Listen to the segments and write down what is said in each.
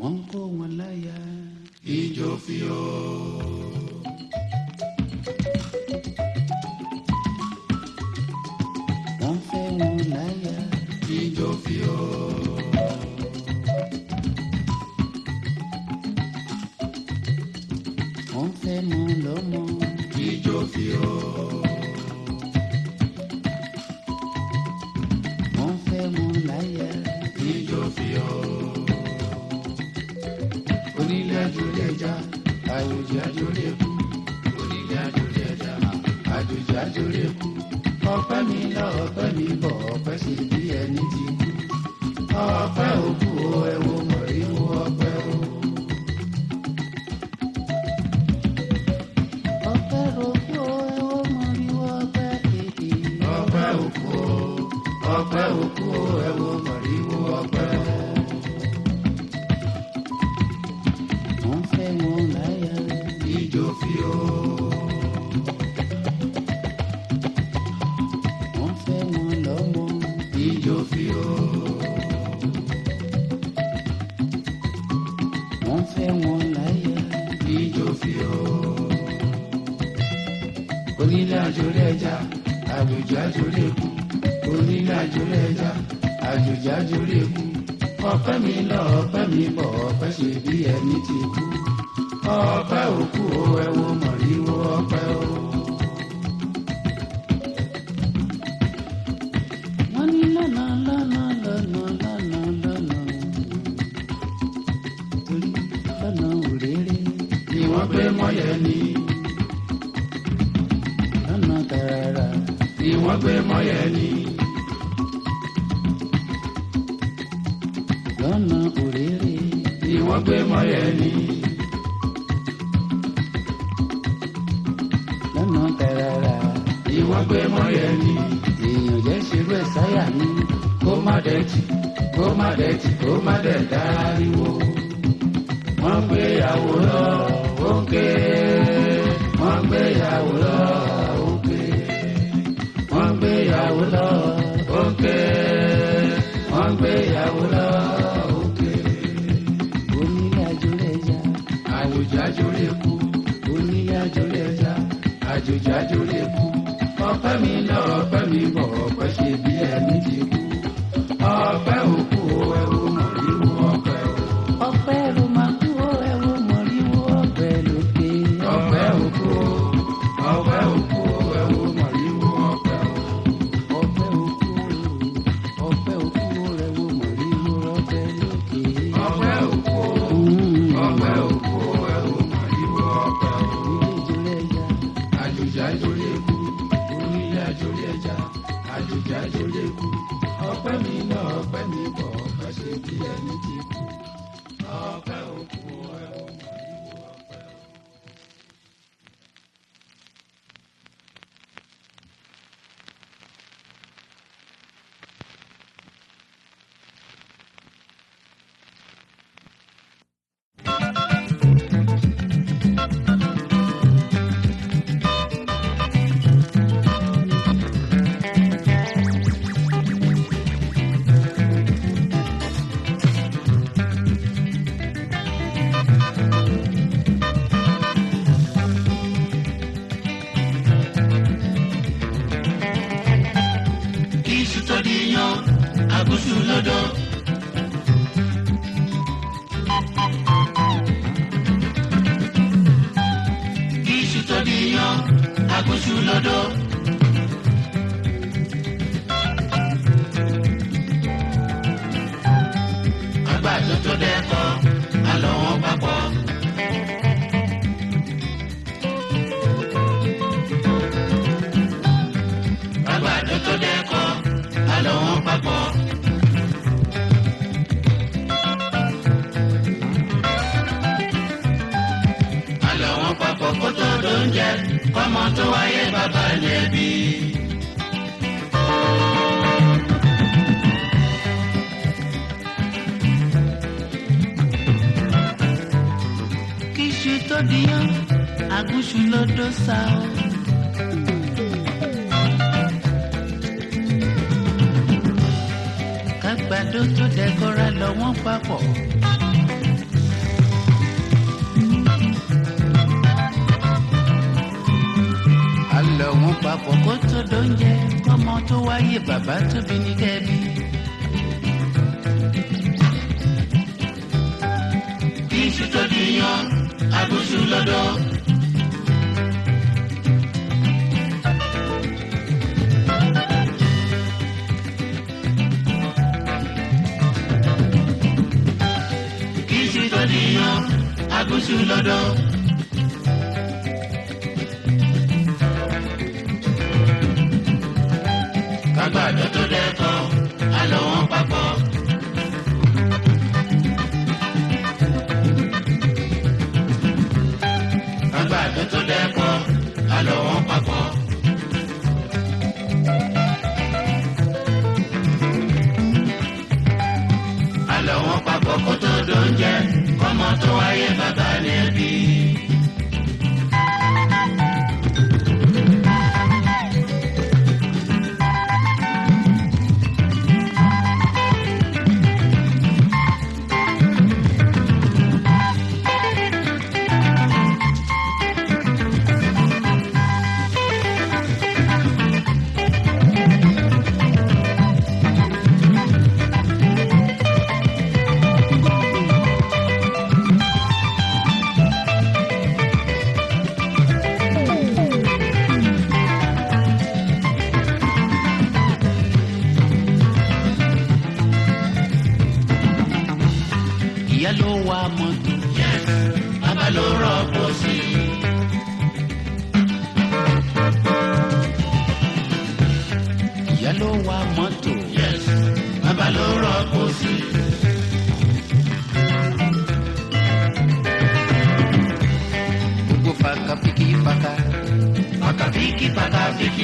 wọ́n kó wọn láyà. ijó fi o. wọ́n fẹ́ wọn láyà. ijó fi o. wọ́n fẹ́ mọ lọ́mọ. ijó fi o. wọ́n fẹ́ wọn láyà. ijó fi o. onílé àjòlé ẹja àjòjì àjòlé kú. onílé àjòlé ẹja àjòjì àjòlé kú. ọpẹ́ mi lọ ọpẹ́ mi bọ̀ ọpẹ́ sì bí ẹni ti kú. ọpẹ́ òkú o ẹ wo mọ̀ríwó ọpẹ́ o. ọpẹ́ rògbò ẹ̀wọ̀ mọ̀ríwọ́ ọpẹ́ kéde. ọpẹ́ òkú o ọpẹ́ òkú o ẹ wo mọ̀ríwó ọpẹ́ o. wọ́n fẹ́ wọn láyà. ijó fi o. wọ́n fẹ́ wọn lọ́mọ. ijó fi o. wọ́n fẹ́ wọn láyà. ijó fi o. onílé àjòlé ẹja àjòjì àjòlé kú. onílé àjòlé ẹja àjòjì àjòlé kú. ọpẹ́ mi lọ ọpẹ́ mi bọ̀ ọpẹ́ ṣe bí ẹni ti kú. ọpẹ́ òkú o ẹ wo mọ̀ríwó ọpẹ́ o. wọ́n ní lọ́nà lọ́nà lọ́nà lọ́nà lọ́nà. torí lọ́nà òréré. ni wọ́n gbé mọ́yẹ́ ni lọ́nà tààrà. ni wọ́n gbé mọ́yẹ́ ni lọ́nà òréré. ni wọ́n gbé mọ́yẹ́ ni lọ́nà tààrà. ni wọ́n gbé mọ́yẹ́ ni èèyàn jẹ́ ṣerú ẹ̀ sáyà mi. kó má dẹ̀tì kó má dẹ̀tì kó má dẹ̀ dáríwó. wọ́n gbé ìyàwó lọ òkè wọ́n gbé ìyàwó lọ òkè wọ́n gbé ìyàwó lọ òkè wọ́n gbé ìyàwó lọ òkè. onílé àjòlé ẹja. àjòjì àjòlé kú onílé àjòlé ẹja àjòjì àjòlé kú ọpẹ́ mi lọ ọpẹ́ mi bọ̀ ọpẹ́ ṣe bí ẹni ti kú ọpẹ́ òkú o ẹ wo mọ̀ríwó ọpẹ́ o ọpẹ́ ló máa kú ó ẹ̀wọ̀ mọ̀ríwó ọpẹ́ lókè. ọpẹ́ òkú o ọpẹ́ òkú o ẹ wo mọ̀ríwó ọpẹ́ o ọpẹ́ òkú ó ọpẹ́ òkú ó ẹ̀wọ̀ mọ̀ríwó ọpẹ́ lókè. ọpẹ́ òkú o Mm. ọpẹ́ òkú o ẹ wo mọ̀ríwó ọpẹ́ o ilé ìjọlẹ̀ ẹja. àjòjì àjòlé kú onílé àjòlé ẹja àjòjì àjòlé kú ọpẹ́ mi lọ ọpẹ́ mi bọ̀ ọpẹ́ ṣe bí ẹni ti kú ọpẹ́ òkú o ẹ wo mọ̀ríwó ọpẹ́ o. iṣu tó di yan àgùsù lọ́dọ̀. iṣu tó di yan àgùsù lọ́dọ̀. àgbàdo tó dẹ́kọ̀ àlọ́ wọn papọ̀. àgbàdo tó dẹ́kọ̀ àlọ́ wọn papọ̀. àlọ́ wọn papọ̀ kó tó dóúnjẹ kọ́mọ tó wáyé bàbá lẹ́bi. kíṣu tó díyàn àgùṣù lọ́dọ̀ sá o. kágbàdo tó dẹ́kọ́ra lọ wọ́n papọ̀ papọ̀ kó tó dóúnjẹ kọ́mọ tó wáyé bàbá tóbi ní kẹ́bí. iṣu tó di yan agúnṣu lọ́dọ̀. iṣu tó di yan agúnṣu lọ́dọ̀. kágbàdo tó dẹ́kọ̀ àlọ́ wọn papọ̀. kágbàdo tó dẹ́kọ̀ àlọ́ wọn papọ̀. àlọ́ wọn papọ̀ kó tó dóúnjẹ kọ́mọ tó wáyé bàbá ní ẹbí. ìyá ló wa mọ́tò Yes, bàbá ló rọ́pò sí i. ìyá ló wa mọ́tò Yes, bàbá ló rọ́pò sí i. gbogbo faka fiki faka Pàkàfíkì pàkàfíkì.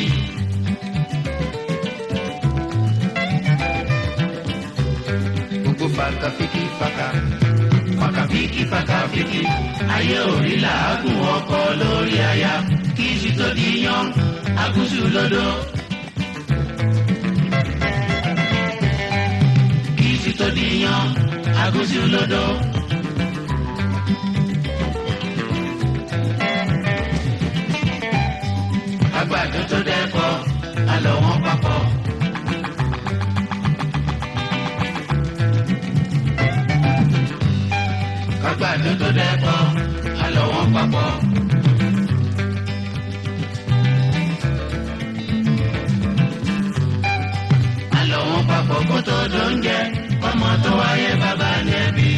gbogbo faka fiki faka Pàkàfíkì pàkàfíkì. Ayé òrí làágùn ọkọ lórí aya. Kí iṣu tó di yan, agúnṣu lọ́dọ̀. Kí iṣu tó di yan, agúnṣu lọ́dọ̀. Àgbàdo tó dẹ́kọ̀, àlọ́ wọn papọ̀. Àgbàdo tó dẹ́kọ̀, àlọ́ wọn papọ̀. Àlọ́ wọn papọ̀ kó tó dóúnjẹ, ọmọ tó wáyé bàbá ní ẹbí.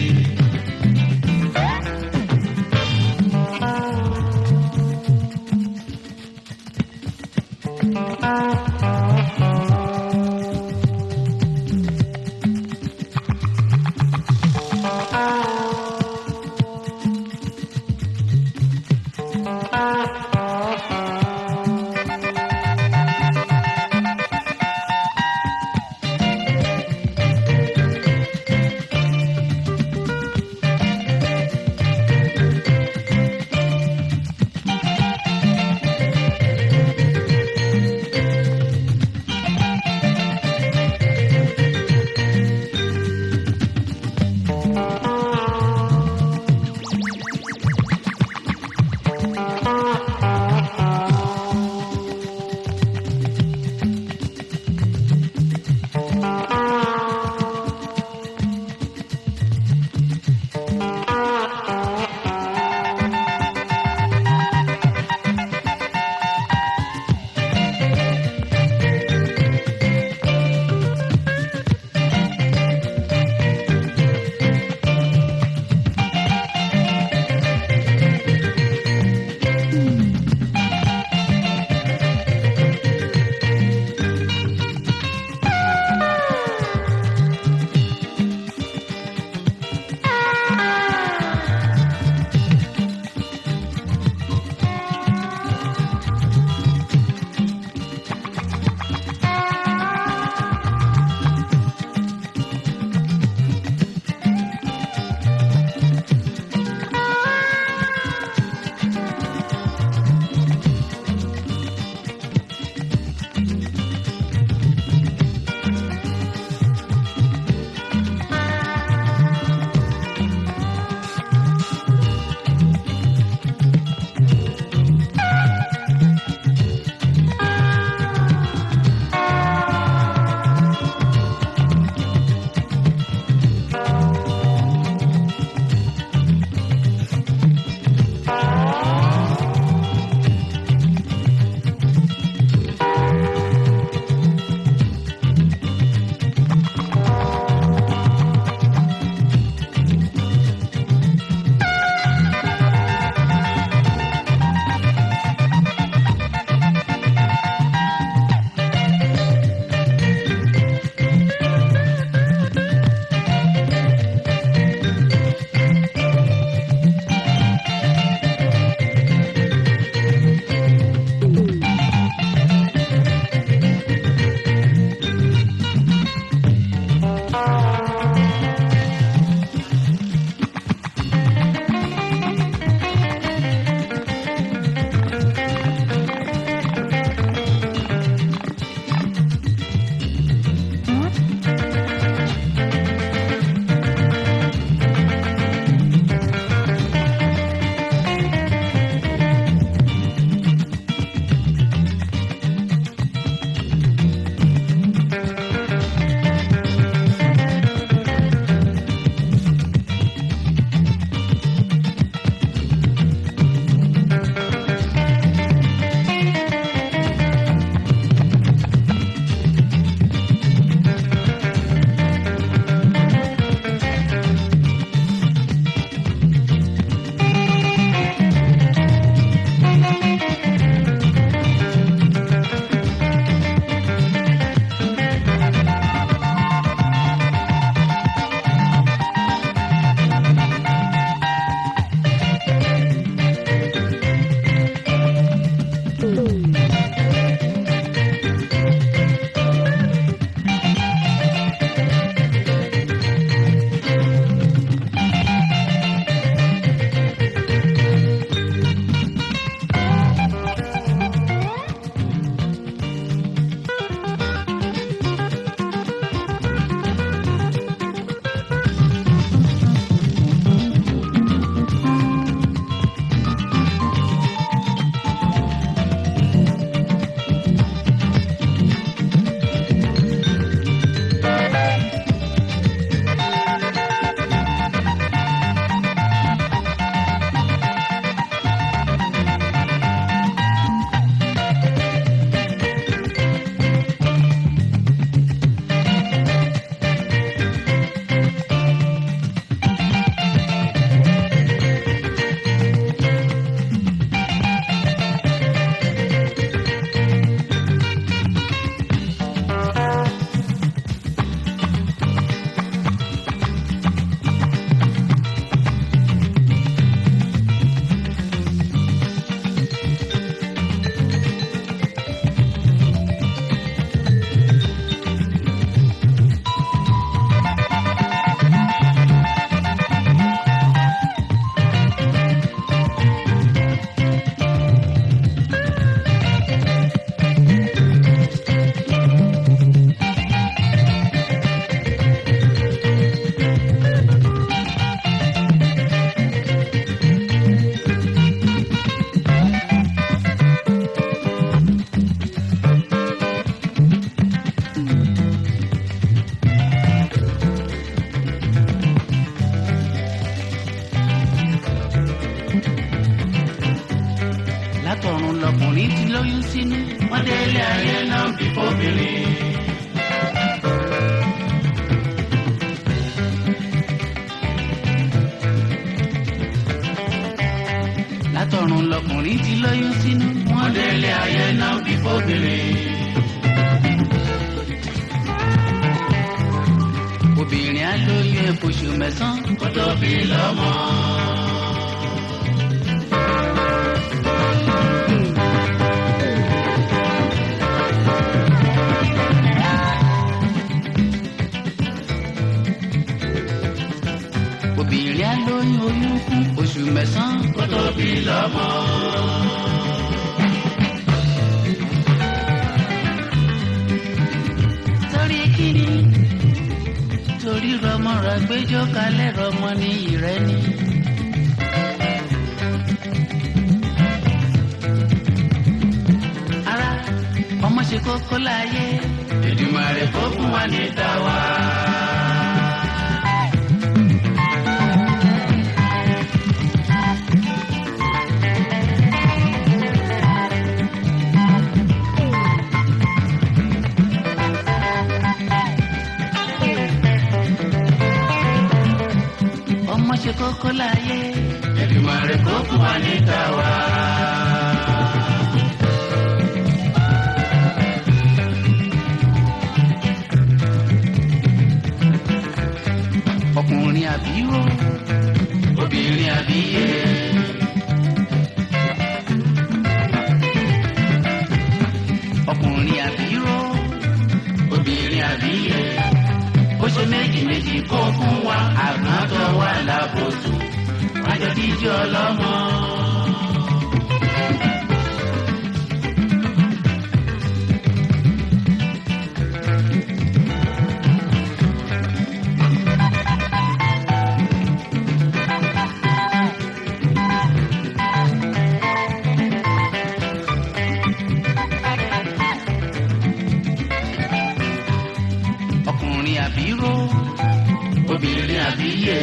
lóyún sínú wọ́n délé ayé náà bí fóbìnrin. látọ̀run lọkùnrin ti lóyún sínú wọ́n délé ayé náà bí fóbìnrin. obìnrin á lóyún ẹ̀fọ́ṣù mẹ́sàn-án kó tó bí lọ́mọ. obìnrin á lóyún oyún fún oṣù mẹ́sàn-án kó tó bí lọ́mọ. torí kíni torí rọmọ rẹ gbẹjọ kalẹ̀ rọmọ ní ìrẹ́ni. ara ọmọ ṣe kókó láyé Èdùmàrè kó fún wa ní tàwa. ọmọ ṣe kókó láyé Èdùmàrè kó fún wa ní tàwa. ọkùnrin àbíró obìnrin àbíyé. ọkùnrin àbíró obìnrin àbíyé ó ṣe méjì méjì kó fún wa àgbọn tó wà lábòsùn wájọ díjọ lọmọ. ọkùnrin àbíró obìnrin àbíyè.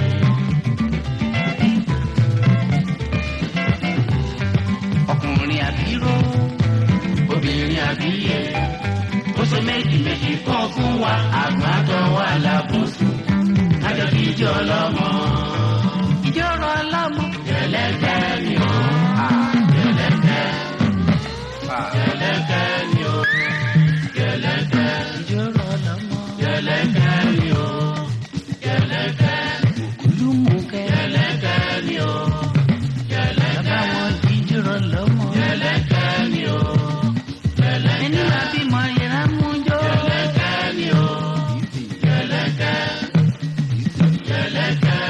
ọkùnrin àbíró obìnrin àbíyè. ó ṣe méjì méjì kan fún wa àgbà tó wà lábùsùn kájọ kí ijó ọlọ́mọ. ijó ọ̀rọ̀ ọlọ́mọ. jẹ̀lẹ́kẹ́ ni ó. jẹ̀lẹ́kẹ́. jẹ̀lẹ́kẹ́ ni ó. jẹ̀lẹ́kẹ́. ijó ọ̀rọ̀ ọlọ́mọ. jẹ̀lẹ́kẹ́ ni ó. jẹ̀lẹ́kẹ́. ògúlùmùkẹ́. jẹ̀lẹ́kẹ́ ni ó. jẹ̀lẹ́kẹ́. bàbá wọn jíjó ọ̀rọ̀ ọlọ́mọ. jẹ̀lẹ́kẹ́ ni ó. jẹ̀lẹ́kẹ́. ẹni máa bímọ yẹra mú jọ. jẹ̀lẹ́kẹ́ ni ó. jẹ̀lẹ́kẹ́. jẹ̀lẹ́kẹ́.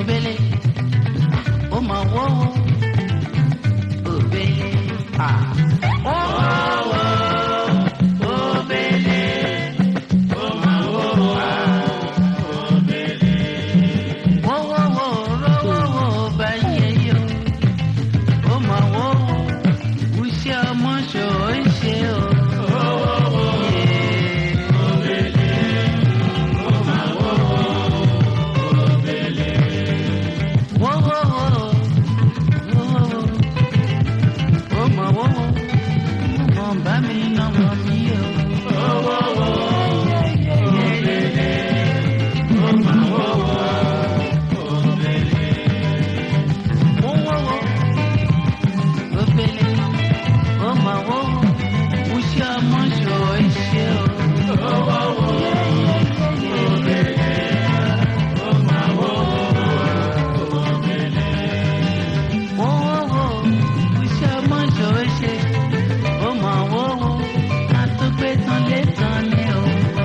obele ó mà wọ́wọ́ obele à. ó wọ́wọ́ obele ó mà wọ́wọ́ à. wọ́wọ́wọ́ rọ́wọ́wọ́ bá yẹ yọ ó mà wọ́wọ́ wúṣẹ́ ọmọ ṣòó ṣe o. Yeah. Whoa, whoa, whoa. Whoa, whoa, whoa. Oh, my, whoa, whoa. Mo bá mi ná mọ mi o. Yeah, yeah, yeah. Whoa, whoa, whoa. Oh, Bele. Oh, my, whoa, whoa. Mo ṣe ọmọ ṣòro ṣe o. Yeah, yeah, yeah, yeah. Wọ́wọ́wọ́ iṣẹ́ ọmọjọ́ ṣe ó mọ̀ wọ́wọ́ ká tó gbé tán lé tán ni o.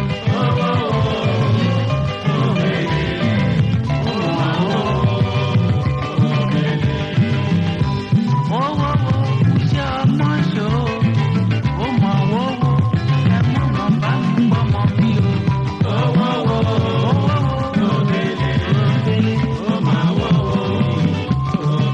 Wọ́wọ́wọ́ iṣẹ́ ọmọjọ́ ó mọ̀ wọ́wọ́ ẹ mọ̀ mọ̀ bá mi gbọ́ mọ̀ mi o. Wọ́wọ́wọ́ òbèlè ó mọ̀ wọ́wọ́.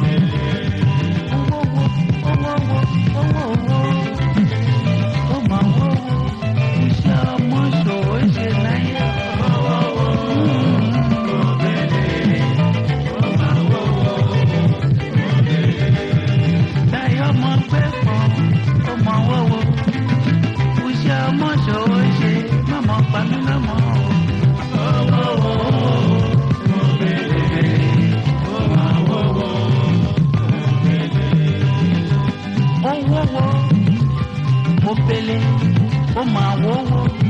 Owó wo, mo pele, ó máa wówó.